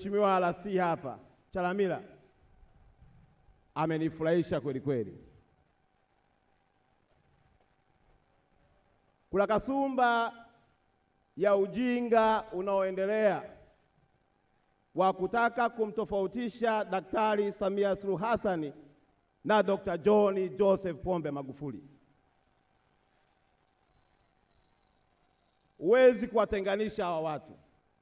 Mheshimiwa RC hapa Chalamila amenifurahisha kweli kweli. Kuna kasumba ya ujinga unaoendelea wa kutaka kumtofautisha Daktari Samia Suluhu Hassan na Dr. John Joseph Pombe Magufuli. Huwezi kuwatenganisha hawa watu,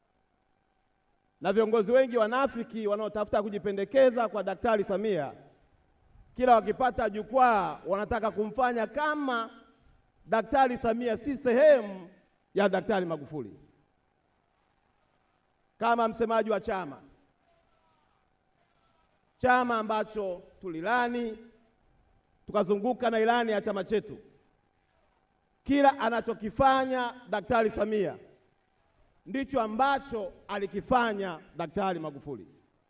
na viongozi wengi wanafiki wanaotafuta kujipendekeza kwa Daktari Samia, kila wakipata jukwaa wanataka kumfanya kama Daktari Samia si sehemu ya Daktari Magufuli. Kama msemaji wa chama chama ambacho tulilani tukazunguka na ilani ya chama chetu, kila anachokifanya Daktari Samia ndicho ambacho alikifanya Daktari Magufuli,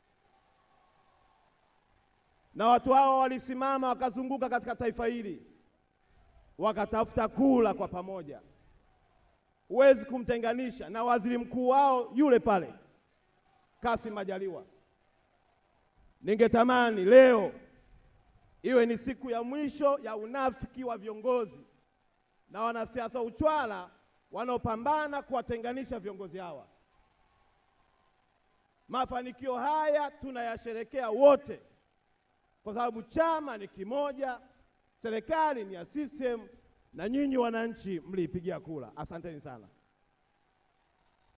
na watu hao walisimama wakazunguka katika taifa hili wakatafuta kula kwa pamoja. Huwezi kumtenganisha na waziri mkuu wao yule pale Kassim Majaliwa. Ningetamani leo iwe ni siku ya mwisho ya unafiki wa viongozi na wanasiasa uchwala wanaopambana kuwatenganisha viongozi hawa. Mafanikio haya tunayasherekea wote, kwa sababu chama ni kimoja, serikali ni ya CCM na nyinyi wananchi mliipigia kura. Asanteni sana.